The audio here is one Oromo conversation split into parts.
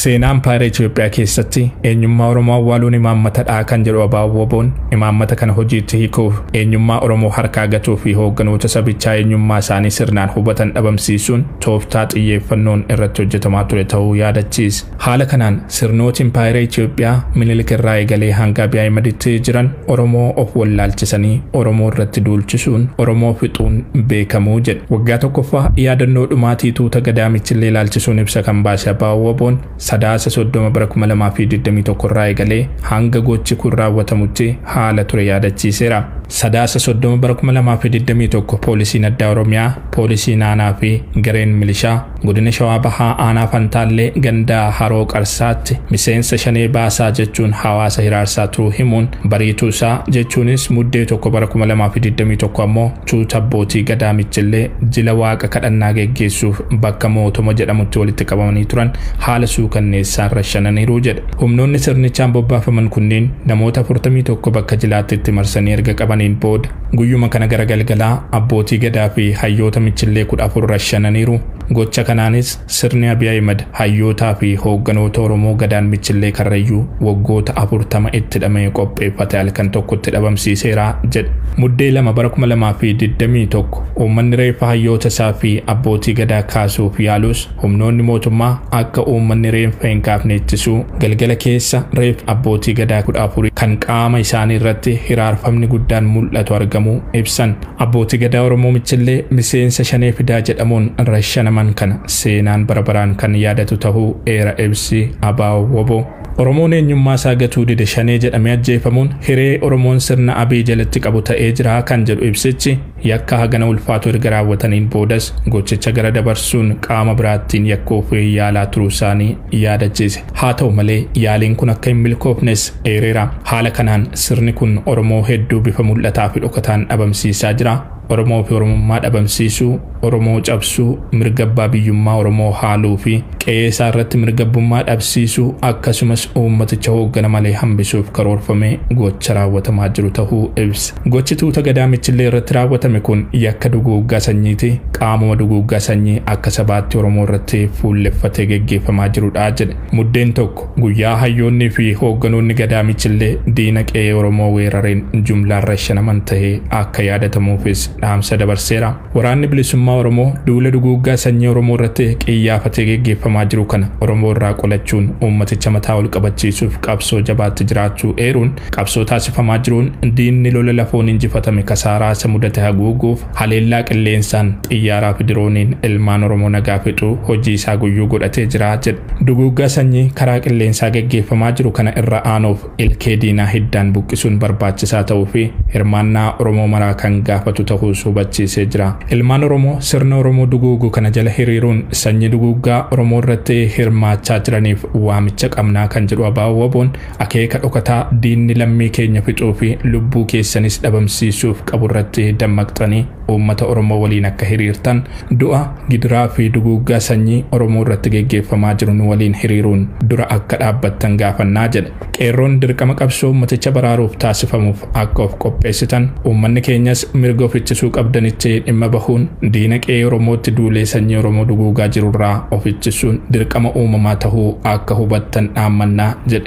Seenaan paayira Itoophiyaa keessatti eenyummaa Oromoo awwaaluun imaammatadha kan jedhu Abaaboo Woboon imaammata kana hojiitti hiikuuf eenyummaa Oromoo harkaa gatuu fi hoogganoota sabichaa eenyummaa isaanii sirnaan hubatan dhabamsiisuun tooftaa xiyyeeffannoon irratti hojjetamaa ture ta'uu yaadachiise. Haala kanaan sirnootiin paayira Itoophiyaa minilik irraa eegalee hanga Abiy Ahimaditti jiran Oromoo of wallaalchisanii Oromoo irratti duulchisuun Oromoo fixuun beekamuu jedhe. Waggaa tokkoffaa yaadannoo dhumaatii tuuta gadaamichillee ilaalchisuun ibsa kan baase Abaaboo Woboon sadaasa soddoma bara kuma lamaa fi digdamii tokko irraa eegalee hanga gochi kun raawwatamutti haala ture yaadachiiseera. Sadaasa soddoma bara kuma lamaa fi digdamii tokko poolisiin addaa Oromiyaa, poolisiin aanaa fi gareen milishaa godina Shawaa Bahaa aanaa Fantaallee gandaa Haroo Qarsaatti miseensa shanee baasaa jechuun hawaasa hiraarsaa turuu himuun bariituu isaa jechuunis muddee tokko bara kuma lamaa fi digdamii tokko ammoo tuuta abbootii gadaamichillee jila waaqa kadhannaa geggeessuuf bakka mootoma jedhamutti walitti qabamanii turan haala suukanneessaan rashananiiru jedhe. Humnoonni sirnichaan bobbaafaman kunneen namoota 41 bakka jilaatti itti marsanii erga qabaniin booda guyyuma kana gara galgalaa abbootii gadaa fi hayyoota michillee kudha afur rashananiiru. Gocha kanaanis sirni Abiy Ahimad hayyootaa fi hoogganoota Oromoo gadaan michillee karrayyuu waggoota afurtama itti hidhamee qopheeffate halkan tokkotti dhabamsiiseera jedhe. Muddee lama bara kuma lamaa fi digdamii tokko uummanni reeffa hayyoota isaa fi abbootii gadaa kaasuuf yaalus humnoonni mootummaa akka uummanni reeffa hin kaafne ittisuu galgala keessa reeffa abbootii gadaa kudha afurii kan qaama isaanii irratti hiraarfamni guddaan mul'atu argamuu ibsan. Abbootii gadaa Oromoo michillee miseensa shanee fidaa jedhamuun rashanaman kana seenaan bara baraan kan yaadatu tahuu eera ibsi Abaaboo Woboo. Oromoon eenyummaa isaa gatuu dide shanee jedhamee ajjeefamuun hiree Oromoon sirna Abiy jalatti qabu ta'ee jira kan jedhu ibsichi yakka hagana ulfaatu erga raawwataniin boodas gochicha gara dabarsuun qaama biraattiin yakkuuf yaalaa turuu isaanii yaadachiise. Haa ta'u malee yaaliin kun akka hin milkoofnes eereera. Haala kanaan sirni kun Oromoo hedduu bifa mul'ataa fi dhokataan dhabamsiisaa jira. Oromoo fi Oromummaa dhabamsiisuu, Oromoo cabsuu, mirga abbaa biyyummaa Oromoo haaluu fi qe'ee isaa irratti mirga abbummaa dhabsiisuu akkasumas uummaticha hooggana malee hambisuuf karoorfamee gocha raawwatamaa jiru tahuu ibsa. Gochi tuuta gadaamichillee irratti raawwatame kun yakka duguuggaa sanyiiti. Qaamuma duguuggaa sanyii akka sabaatti Oromoo irratti fuulleffatee geggeeffamaa jirudha jedhe. Muddeen tokko guyyaa hayyoonnii fi hoogganoonni gadaamichillee diina qe'ee Oromoo weerareen jumlaan rashanaman tahee akka yaadatamuufis dhaamsa dabarseera. Waraanni bilisummaa Oromoo duula duguuggaa sanyii Oromoo irratti qiyyaafatee geggeeffamaa jiru kana Oromoo irraa qolachuun uummaticha mataa ol qabachiisuuf qabsoo jabaatti jiraachuu eeruun qabsoo taasifamaa jiruun diinni lola lafoon injifatame kasaaraa isa mudate haguuguuf haleellaa qilleensaan xiyyaaraa fi dirooniin ilmaan Oromoo nagaa fixuu hojii isaa guyyuu godhatee jira jedhe. Duguuggaa sanyii karaa qilleensaa geggeeffamaa jiru kana irra aanuuf ilkee diinaa hiddaan buqqisuun barbaachisaa ta'uu fi hirmaannaa Oromoo maraa kan gaafatu ta'uu ta'uus hubachiisee jira. Ilmaan Oromoo sirna Oromoo duguugu kana jala hiriiruun sanyii duguuggaa Oromoo irratti hirmaachaa jiraniif waamicha qabnaa kan jedhu Abaaboo Woboon akeeka dhokataa diinni lammii keenya fixuu fi lubbuu keessanis dhabamsiisuuf qabu irratti dammaqxanii uummata Oromoo waliin akka hiriirtan du'a gidiraa fi duguuggaa sanyii Oromoo irratti geggeeffamaa jiru nu waliin hiriiruun dura akka dhaabbattan gaafannaa jedhe. Qeerroon dirqama qabsoo uummaticha baraaruuf taasifamuuf akka of qopheessitan uummanni keenyas mirga ofitti ittisuu qabdanitti dhimma bahuun diina qe'ee Oromootti duulee sanyii Oromoo duguugaa jirurraa of ittisuun dirqama uumamaa tahuu akka hubattan dhaammannaa jedhe.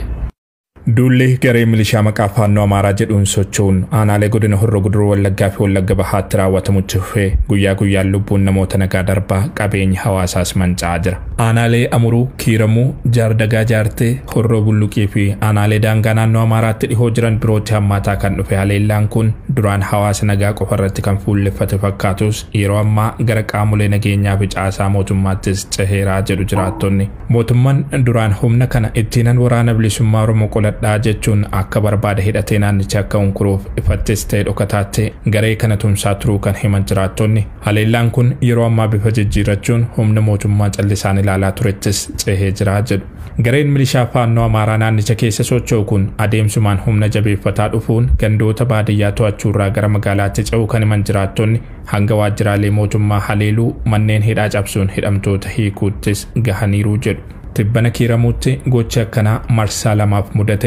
Duulli garee milishaa maqaa faannoo Amaaraa jedhuun socho'uun aanaalee godina Horroo Guduruu Wallaggaa fi Wallagga Bahaatti raawwatamutti fufee guyyaa guyyaan lubbuun namoota nagaa darbaa qabeenya hawaasaas manca'aa jira. Aanaalee Amuruu, Kiiramuu, Jaardagaa Jaartee, Horroo Bulluqii fi aanaalee daangaa naannoo Amaaraatti dhihoo jiran birootti hammaataa kan dhufe haleellaan kun duraan hawaasa nagaa qofa irratti kan fuulleffate fakkaatus yeroo ammaa gara qaamolee nageenyaa fi caasaa mootummaattis ceheeraa jedhu jiraattonni. Mootummaan duraan humna kana ittiinan waraana bilisummaa Oromoo qoladhaa jechuun akka barbaada hidhatee naannicha akka hunkuruuf ifattis ta'e dhokataatti garee kana tumsaa turuu kan himan jiraattonni. Haleellaan kun yeroo ammaa bifa jijjiirrachuun humna mootummaa callisaan ilaalaa turettis cehee jira jedhu. Gareen milishaa faannoo Amaaraa naannicha keessa socho'u kun adeemsumaan humna jabeeffataa dhufuun gandoota baadiyyaa to'achuurraa gara magaalaatti ce'uu kan himan jiraattonni hanga waajjiraalee mootummaa haleeluu manneen hidhaa cabsuun hidhamtoota hiikuuttis gahaniiru jedhu. tibbana kiiramuutti gochi akkanaa marsaa lamaaf mudateera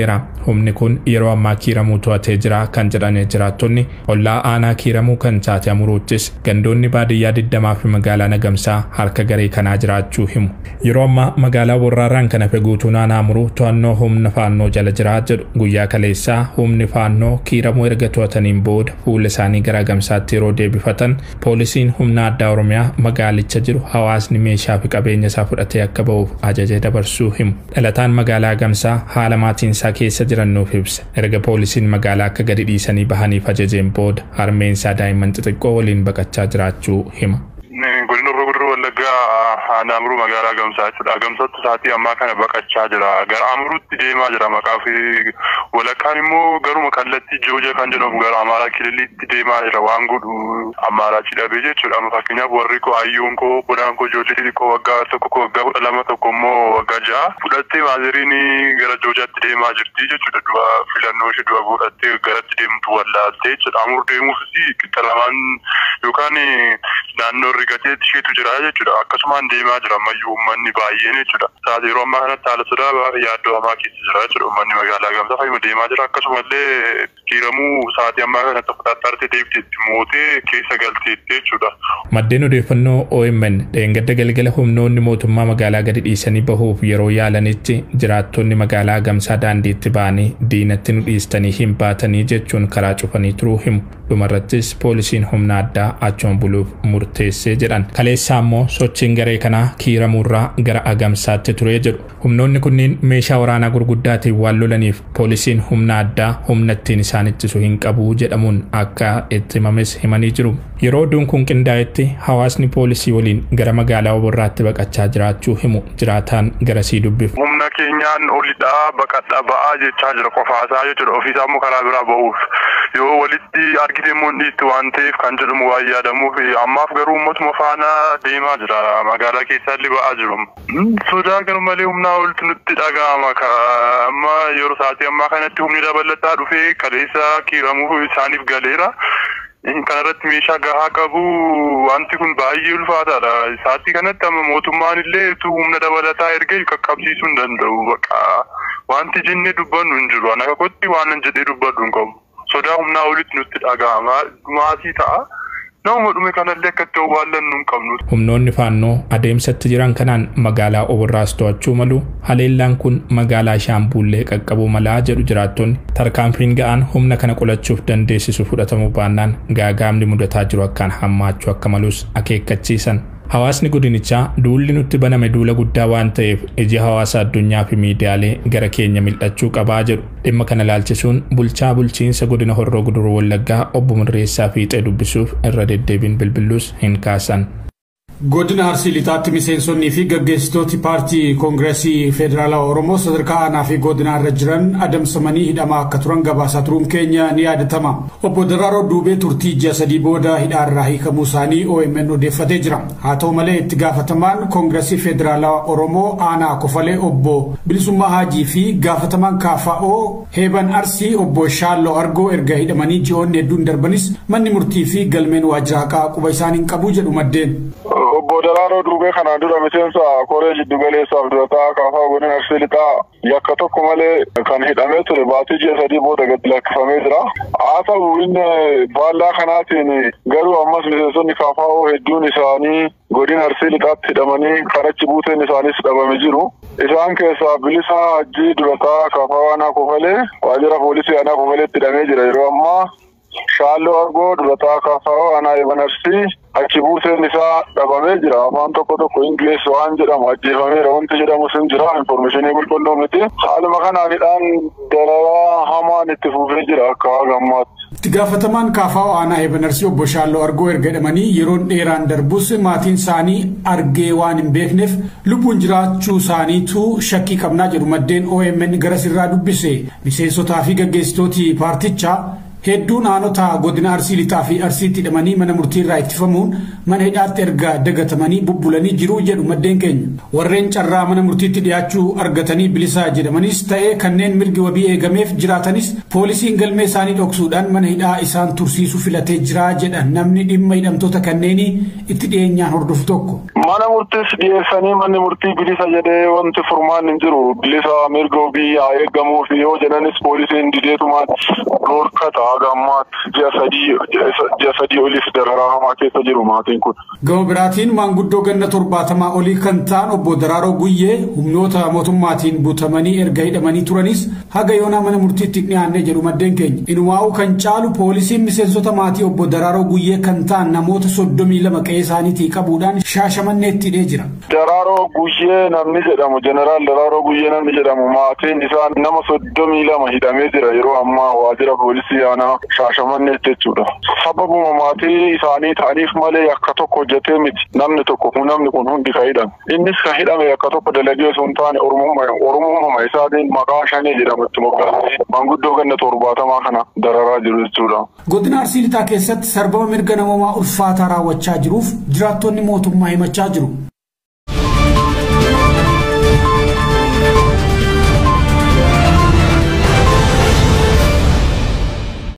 humni kun yeroo ammaa kiiramuu to'atee jira kan jedhan jiraattonni ollaa aanaa kiiramuu kan taate amuruuttis gandoonni baadiyyaa digdamaa fi magaalaa nagamsaa harka garee kanaa jiraachuu himu. Yeroo ammaa magaalaa warraaraan kan hafe guutuu naannoo amuruu to'annoo humna faannoo jala jira jedhu guyyaa kaleessaa humni faannoo kiiramuu erga to'ataniin booda fuula isaanii gara gamsaatti yeroo deebifatan poolisiin humna addaa oromiyaa magaalicha jiru hawaasni meeshaa fi qabeenya isaa fudhatee akka ba'uuf ajajee dabarsuu himu. Dhalataan magaalaa gamsaa haala maatiin isaa keessa jiran nuuf ibsa. Erga poolisiin magaalaa akka gadi dhiisanii bahaniif ajajeen booda harmeen isaa daa'imman xixiqqoo waliin baqachaa jiraachuu hima. Godina Gurruu Wallaggaa Naamuruu magaalaa Gamsaa jechuudha. Gamsatti sa'aatii ammaa kana baqachaa jira. Gara Amuruutti deemaa jira maqaa fi walakkaan immoo garuma kallattii Jooja kan jedhamu gara Amaaraa Kililiitti deemaa jira waan godhu Amaaraachi dhabee jechuudha. Fakkeenyaaf warri koo hayyuun koo godaan koo ijoollee xixiqqoo waggaa tokko koo waggaa kudha lama tokko immoo waggaa ja'a fudhattee maaziriin gara Joojaatti deemaa jirti jechuudha. Du'a filannoo ishee du'a godhattee garatti deemtu wallaaltee jechuudha. Amur deemuufis qixa lamaan yookaan naannoo rigatee isheetu jira jechuudha. Akkasumaan deemaa jira ammayyuu uummanni baay'een jechuudha. Sa'aatii yeroo ammaa kanatti haala sodaa yaaddoo hamaa keessa jira jechuudha. Uummanni magaalaa gamsaa fayyuma deemaa jira. Akkasumallee kiiramuu sa'aatii ammaa kanatti fudhattaartee deebiteetti mootee keessa galteetti jechuudha. Maddeen odeeffannoo OMN dheengadda galgala humnoonni mootummaa magaalaa gadi dhiisanii bahuuf yeroo yaalanitti jiraattonni magaalaa gamsaa daandiitti ba'anii diinatti nu dhiistanii hin baatanii jechuun karaa cufanii turuu himu. Dhumarrattis poolisiin humna addaa achuun buluuf murteessee jedhan. Kaleessaa immoo sochiin garee kanaa kiiramuurraa gara agamsaatti ture jedhu. Humnoonni kunniin meeshaa waraanaa gurguddaatiin waan lolaniif poolisiin humna addaa humna ittiin isaan ittisu hin qabu jedhamuun akka itti himames himanii jiru. Yeroo oduun kun qindaa'etti hawaasni poolisii waliin gara magaalaa oborraatti baqachaa jiraachuu himu jiraataan garasii dubbifu. Humna keenyaan olidhaa baqadhaa ba'aa jechaa jira qofaasaa jechuudha. Ofiisaa immoo karaa biraa ba'uuf yoo walitti argite immoo dhiitti waan ta'eef kan jedhamu waan yaadamuuf ammaaf garuu uummatuma faana deemaa jira magaalaa keessaallee ba'aa jiru. Sodaa garmalee humnaa oltu nutti dhaga'ama amma yeroo sa'aatii ammaa kanatti humni dabalataa dhufee kaleessa kiiramuuf isaaniif galeera. kanarratti meeshaa gahaa qabu wanti kun baay'ee ulfaataadha. Sa'aatii kanatti amma mootummaan illee humna dabalataa ergee qaqqabsiisuu hin danda'u. Baqa wanti jennee dubbannu hin jiru. Ana kotti waan jedhee dubbadhu hin qabu. Sodaa humnaa olitti nutti dhaga'ama. Maatii ta'a. Nama dhume kanallee akka itti owwaallannu hin qabnu. Humnoonni faannoo adeemsatti jiran kanaan magaalaa oborraas to'achuu malu haleellaan kun magaalaa shaambuullee qaqqabuu malaa jedhu jiraattonni tarkaanfiin ga'aan humna kana qolachuuf dandeessisu fudhatamuu baannaan gaagaamni mudataa jiru akkaan hammaachuu akka malus akeekkachiisan. Hawaasni godinichaa duulli nutti baname duula guddaa waan ta'eef iji hawaasa addunyaa fi miidiyaalee gara keenya mil'achuu qabaa jedhu dhimma kana ilaalchisuun bulchaa bulchiinsa godina horroo guduruu wallaggaa obbo Mirreessaa fiixee dubbisuuf irra deddeebiin bilbiluus hin kaasan. Godina Arsii Lixaatti miseensonnii fi gaggeessitooti paartii Koongireesii Federaalaa Oromoo sadarkaa aanaa fi godinaa irra jiran adamsamanii hidhamaa akka turan gabaasaa turuun keenya ni yaadatama. Obbo Daraaroo Duubee turtii ji'a sadii booda hidhaarraa hiikamuu isaanii OMN odeeffatee jira. Haa ta'u malee itti gaafatamaan Koongireesii Federaalaa Oromoo aanaa kofalee obbo Bilisummaa Haajii fi gaafatamaan KFO Heeban Arsii obbo Shaalloo Argoo erga hidhamanii ji'oonni hedduun darbanis manni murtii fi galmeen waajjira haqaa quba isaanii hin qabu jedhu maddeen. Obbo Daraaroo Duubee kanaan dura miseensa koree jiddu galeessaaf durataa kaafaa godina Arsii Lixaa yakka tokko malee kan hidhamee ture baatii ji'a sadii booda gadi lakkifamee jira. Haa ta'u inni faallaa kanaatiin garuu ammas miseensonni kaafaa hedduun isaanii godina Arsii Lixaatti hidhamanii karachi buuteen isaanis dhabame jiru. Isaan keessaa bilisa hajjii durataa kaafaa aanaa kofalee waajjira poolisii aanaa kofaleetti hidhamee jira yeroo ammaa. Shaalloo argoo durataa kaafaa aanaa eeban arsii achi buuseen isaa dhabamee jira afaan tokko tokko ingiliis waan jedhamu ajjeefameera wanti jedhamus hin jira infoormeeshinii qulqulluu miti haaluma kanaanidhaan dararaa hamaan itti fufee jira akka gammaatti. Itti gaafatamaan kaafaa aanaa eeban arsii obbo Shaalloo argoo erga hidhamanii yeroon dheeraan darbus maatiin isaanii argee waan hin beekneef lubbuun jiraachuu isaaniitu shakkii qabnaa jedhu maddeen OMN gara sirraa dubbise miseensotaa fi gaggeessitooti paartichaa hedduun aanota godina arsii lixaa fi arsiitti hidhamanii mana murtiirraa ittifamuun mana hidhaatti erga dagatamanii bubbulanii jiru jedhu maddeen keenya warreen carraa mana murtiitti dhiyaachuu argatanii bilisaa jedhamanis ta'ee kanneen mirgi wabii eegameef jiraatanis poolisiin galmee isaanii dhoksuudhaan mana hidhaa isaan tursiisuu filatee jira jedha namni dhimma hidhamtoota kanneenii itti dhiyeenyaan hordofu tokko. Mana murtiis dhiyeessanii manni murtii bilisa jedhee wanti furmaan hin jiru. Bilisa mirga ofii haa eegamuu fi yoo jedhanis poolisiin dideetumaan dhorkata haga ammaatti ji'a sadii ji'a sadii oliif dararaa hamaa keessa jiru maatiin kun. Gama biraatiin maanguddoo ganna torbaatamaa olii kan ta'an obbo Daraaroo Guyyee humnoota mootummaatiin butamanii erga hidhamanii turanis haga yoonaa mana murtiitti dhiyaannee jedhu maddeen keenya. Inumaa'uu kan caalu poolisiin miseensota maatii obbo Daraaroo Guyyee kan ta'an namoota soddomii lama qe'ee isaaniitii qabuudhaan shaashamanneetti hidhee jira. Daraaroo Guyyee namni jedhamu jeneraal Daraaroo Guyyee namni jedhamu maatiin isaa nama soddomii lama hidhamee jira yeroo ammaa waajjira poolisii aanaa shaashamanneetti jechuudha. Sababuma maatii isaanii ta'aniif malee akka tokko hojjetee miti namni tokko namni kun hundi ka hidhame. Innis kan hidhame akka tokko dalagee osoo hin taane oromummaa isaatiin maqaa shanee jedhamu itti moggaasee maanguddoo ganna torbaatamaa kana dararaa jiru jechuudha. Godina Arsii Lixaa keessatti sarbama mirga namoomaa ulfaataa raawwachaa jiruuf jiraattonni mootummaa himachaa jiru.